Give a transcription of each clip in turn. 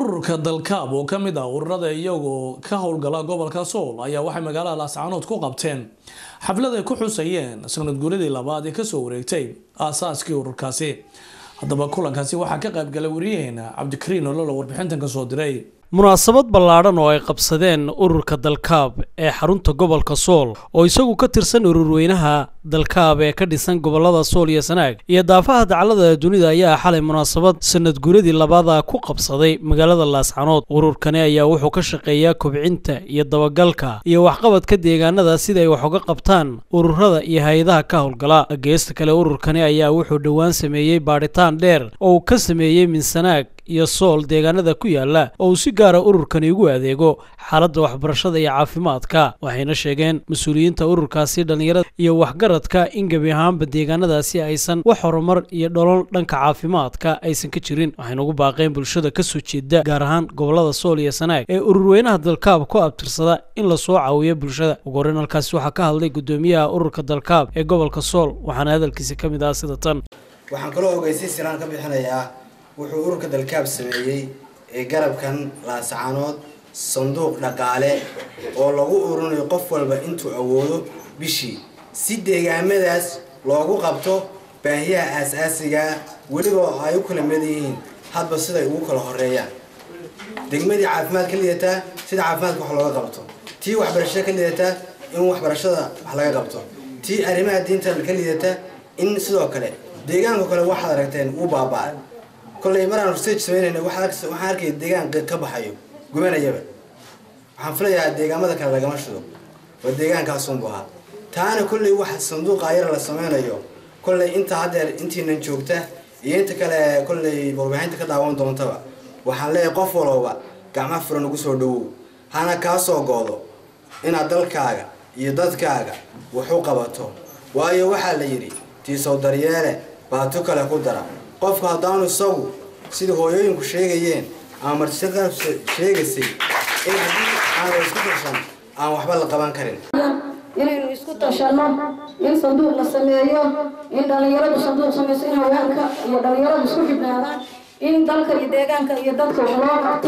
ururka dalkaab oo ka mid ah ururada iyagoo ka howlgala gobolka sool ayaa waxay magaalada laascaanood ku qabteen xaflad ay ku xusayeen sanad guuradii labaad ee kasoo wareegtay aasaaskii ururkaasi haddaba kulankaasi waxaa ka qaybgalay wariyaheena cabdikariin ololo warbixintan kasoo diray munaasabad ballaadhan oo ay qabsadeen ururka dalkaab ee xarunta gobolka sool oo isagu ka tirsan ururweynaha dalkaab ee ka dhisan gobolada sool iyo sanaag iyo daafaha dacallada dunida ayaa xalay munaasabad sanad guuradii labaada ku qabsaday magaalada laascanood ururkani ayaa wuxuu ka shaqeeyaa kobcinta iyo dabagalka iyo waxqabadka deegaanada sida ay wax uga qabtaan ururada iyo hay-adaha ka howlgala geesta kale ururkani ayaa wuxuu dhowaan sameeyey baadhitaan dheer oo uu ka sameeyey minsanaag iyo sool deegaanada ku yaala oo uu si gaara ururkani ugu adeego xaaladda waxbarashada iyo caafimaadka waxayna sheegeen mas-uuliyiinta ururkaasi dhallinyarada iyo waxgaradka in gebi ahaanba deegaanadaasi aysan wax horumar iyo dholol dhanka caafimaadka aysan ka jirin waxayna ugu baaqeen bulshada kasoo jeeda gaar ahaan gobolada sool iyo sanaag ee ururweynaha dalkaab ku abtirsada in lasoo caawiyo bulshada ugu horreyn halkaasi waxaa ka hadlay gudoomiyaha ururka dalkaab ee gobolka sool waxaana hadalkiisi ka mid ah sida tan waxaan kaloo ogeysiin siraan ka bixinayaa wuxuu ururka dalkaab sameeyey ee garabkan laascaanood sanduuq dhaqaale oo lagu ururinayo qof walba intuu awoodo bishii si deegaamadaas loogu qabto baahiyaha aas-aasigaa weliba ay u kala mid yihiin hadba siday ugu kala horeeyaan degmadii caafimaad ka lidataa sida caafimaadka wax looga qabto tii waxbarashada ka lidataa in waxbarashada wax laga qabto tii arrimaha diinta ka lidataa in sidoo kale deegaanka kale waxaad aragteen uu baabaa kolley maraan research sameynayna waxaan arkaya deegaan ka baxayo gubanayaba waxaan filayaa deegaamada kale lagama shido waa deegaankaasunbu ahaa taana kolley waxa sanduuqa ayar la sameynayo kolley inta haddeer intiinan joogta iyo inta kale kolley warbaahinta ka daawan doontaba waxaan leeyahay qof walooba gacma furan ugu soo dhawow hana kaa soo goodo inaad dalkaaga iyo dadkaaga wax u qabato waayo waxaa la yidhi tiisow daryeele baatu kale ku dara qofku haddaanu isagu sida hooyooyinku sheegayeen ama martisaqa sheegaysay in haddii aanu isku tashan aan waxba la qaban karin inaynu isku tashanno in sanduuq la sameeyo in dhallinyaradu sanduuq samayso in haweenka iyo dhallinyaradu isku xidhnaadaan in dalka iyo deegaanka iyo dadka wax loo qabto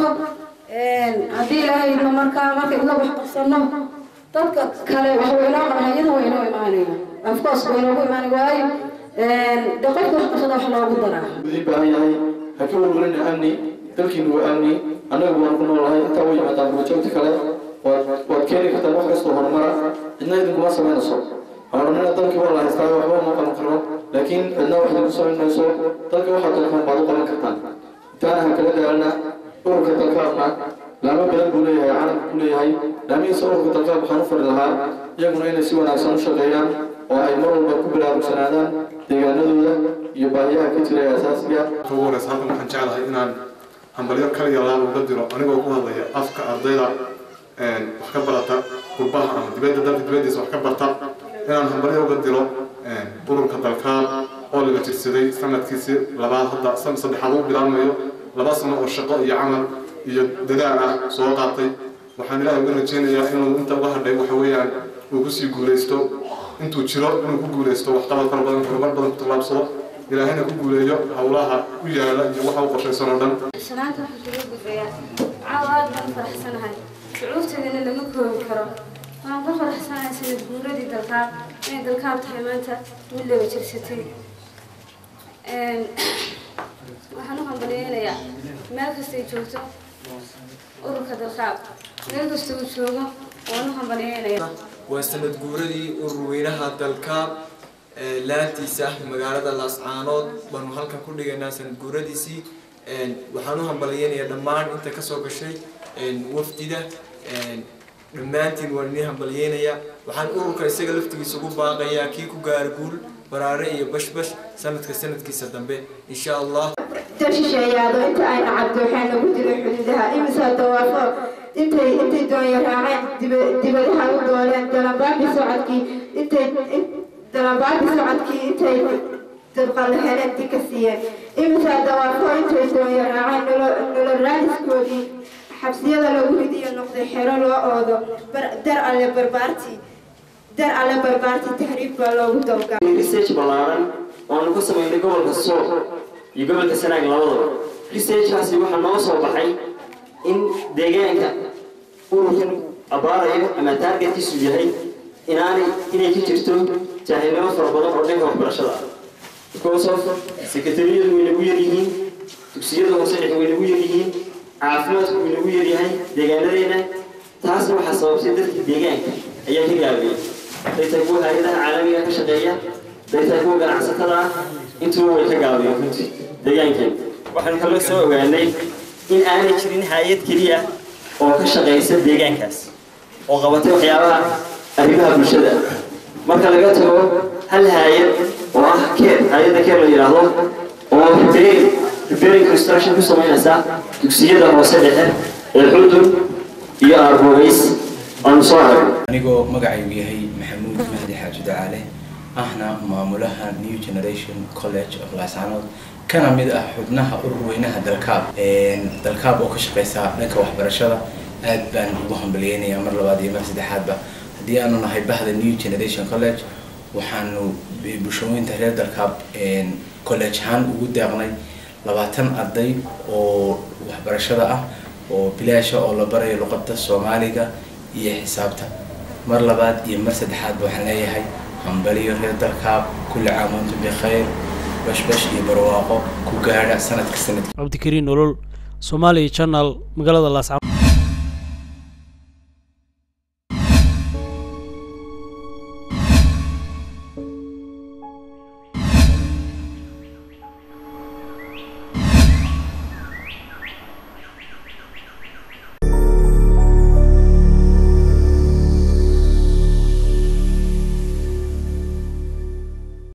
haddii ilaahayno markaa marka idla wax qabsano dadka kale wax waynoo qaban iyada waynoo imaanaya afcourse waynoogu imaanay waayo de qofka wax qabsada wax loogu daraa udii baahan yahay ha ka warwarina amni dalkiinu waa amni annagu waan ku noolahay intaa way yimaadaan buujoogta kale waad keeni kartaan wax kastoo horumara cidna idinkuma samaynayso horumarina dalkii waa la haystaa waxba uma qaban karo laakiin cidna wax idinku samayn mayso dalka waxaad doontaan baad u qaban kartaan intaana ha kala daalana ururka dalkaabna laamo badan buu leeyahay caalamka ku leeyahay laamihiisa ururka dalkaab waxaan u fari lahaa iyaguna inay si wanaagsan u shaqeeyaan oo ay mar walba ku baraarugsanaadaan deegaanadooda iyo baahiyaha ka jira ee asaasiga ugu horeysa halkan waxaan jeclahay inaan hambalyo kaliya laaba uga diro anigoo ku hadlaya afka ardayda wax ka barata gurbaha ama dibadda dalka dibaddiisa wax ka barta inaan hambalyo uga diro ururka dalkaab oo laga jirsaday sanadkiisii labaad hadda san saddexaad u bilaabmayo laba sano oo shaqo iyo camal iyo dadaal ah soo qaatay waxaan ilaahay uga rajeynayaa inuu inta uga hadhay waxa weeyaan uu kusii guulaysto intuu jiro inuu ku guulaysto waxqabad fara badan horumar badan ku tallaabsado ilaahayna ku guuleeyo howlaha u yaala iyo waxa u qorshaysan oo dhan shanaanta waxaa kaga gudbayaa caawa aad baan faraxsanahay shucuurteedana lama koobi karo waxaan ku faraxsanahay sanad guuradii dalkaab inay dalkaab tahay maanta mid laba jirsatay waxaan u hambaliyeynayaa meel kastay joogto ururka dalkaab meel kasta uu joogo waan u hambaliyeynayaa waa sanad guuradii ururweynaha dalkaab laantiisa magaalada laascaanood baanu halkan ku dhigaynaa sanad guuradiisii waxaan u hambaliyeynayaa dhammaan inta kasoo gashay wafdida dhammaantiin waan idin hambaliyeynayaa waxaan ururka isaga laftigiisa ugu baaqayaa kii ku gaara guul baraare iyo bashbash sanadka sanadkiisa dambe insha allah tashisheeyaado inta ayna cabdooxeen lagu dilay xuduudaha imisa dawaafo intay intay doonya raaceen dibadaha u dooleen dalanbaabi socodkii intay dalanbaabi socodkii intay dabqalaheleen dika siiyeen imisa dawaafo intay doonya raaceen nolol raadiskoodii xabsiyada lagu ridiyo noqday xero loo oodo dar alle barbaartii dar alle barbaartii tahriib baa loogu dawgaa research ballaaran oonu ku samaynay gobolka sool iyo gobolka sanaag labadaba researchkaasi waxaa noo soo baxay in deegaanka ururkan abaarayo ama taargetkiisu yahay inaanay inay ka jirto jaahilnimo fara badan oo dhanka waxbarashada ah because of sekatariyadu way nagu yaryihiin dugsiyada hoose dhexe way nagu yaryihiin caafimaadku way nagu yaryahay deegaanadeena taasna waxaa sababtay dadka deegaanka ayaa ka gaabiyey daytaa kuwa hay-adaha caalamiga ka shaqeeya daytaa kuwa ganacsatada ah intuba way ka gaabiyeen runtii deegaankeen waxaan kala soo ogaanay in aanay jirin hay-ad keliya oo ka shaqeysa deegaankaas oo qabatay waxyaabaha arrimaha bulshada marka laga tago hal hay-ad oo ah keer hay-adda keer la yidhaahdo oo repairing repairing construction ku samaynaysa dugsiyada hoose dhexe ee xudun iyo aarbogeys aanu soo aragno anigoo magacaygu yahay maxamuud mahdi xaaji dacaale ahna maamulaha new generation college of laasanood kana mid ah xubnaha urur weynaha dalkaab dalkaab oo ka shaqeysa dhanka waxbarashada aad baan ugu hambaliyeynayaa mar labaad iyo mar saddexaadba haddii aanu nahay bahda new generation college waxaanu bulshooyinta reer dalkaab college ahaan ugu deeqnay labaatan arday oo waxbarashada ah oo bilaasha oo la barayo luqada soomaaliga iyo xisaabta mar labaad iyo mar saddexaadba waxaan leeyahay hambaliyo reer dalkaab kulli caam wantum bikhayr bashbash iyo barwaaqo ku gaadha sanadka sanadka cabdikariin nolol soomaaliya channel magaalada laascanood